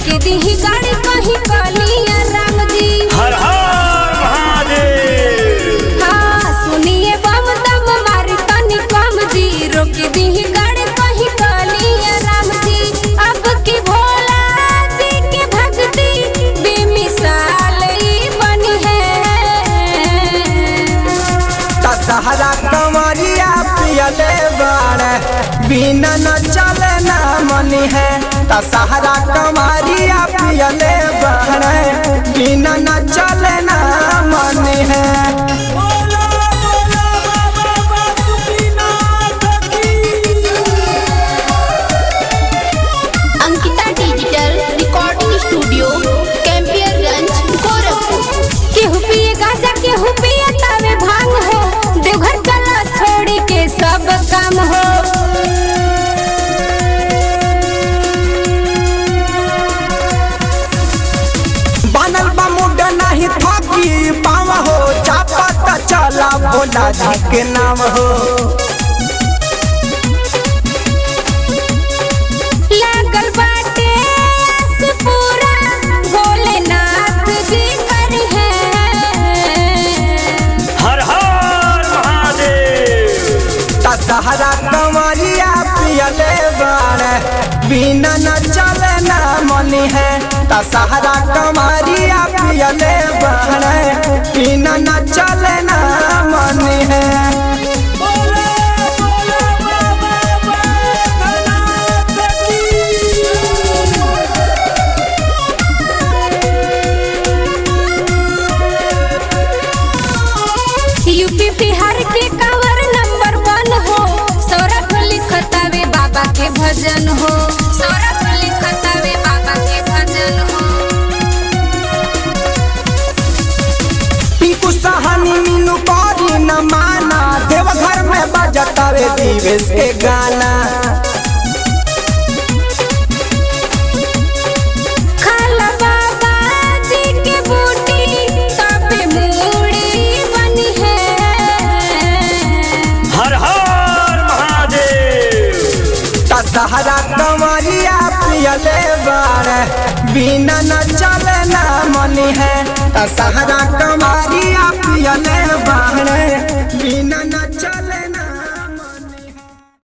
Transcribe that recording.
रोके दी गाड़ी कहीं कलिया राम जी हर हर महादेव हाँ सुनिए बम दम मारी तनी कम जी रोके दी गाड़ी कहीं कलिया राम जी अब की भोला जी के भक्ति बेमिसाल ही बनी है दशहरा कमरिया पियले बाड़े बिना न चले न मनी है दशहरा कमरिया पियले बाड़े बिना न चले न मनी है Ankita digital recording studio Campierganj Gorakhpur केहू पिए गाजा केहू पिए तावे भांग हो देवघर चला छोड़ी के सब काम हो बनल बा मुड नहीं थकी पाव हो चापत चला भोला जी के नाम हो लागल बाटे आस पूरा भोलेनाथ जी कर है हर हर महादेव दशहरा कमरिया पियले बाड़े बिना न चले न मनी है दशहरा कमरिया पियले बाड़े बिना न चले न मनी है यूपी बिहार के कवर नंबर वन हो सौरभ लिखतावे बाबा के भजन हो सौरभ लिखतावे बाबा के भजन हो टिंकू सहानी मीनू कौरी न माना देवघर में बजतावे दिवेश के गाना खाला बाबा जी के बूटी तबे मूड़ी बनी है हर हर महादेव दशहरा कमरिया पियले बाड़े बिना न चले न मनी है दशहरा कमरिया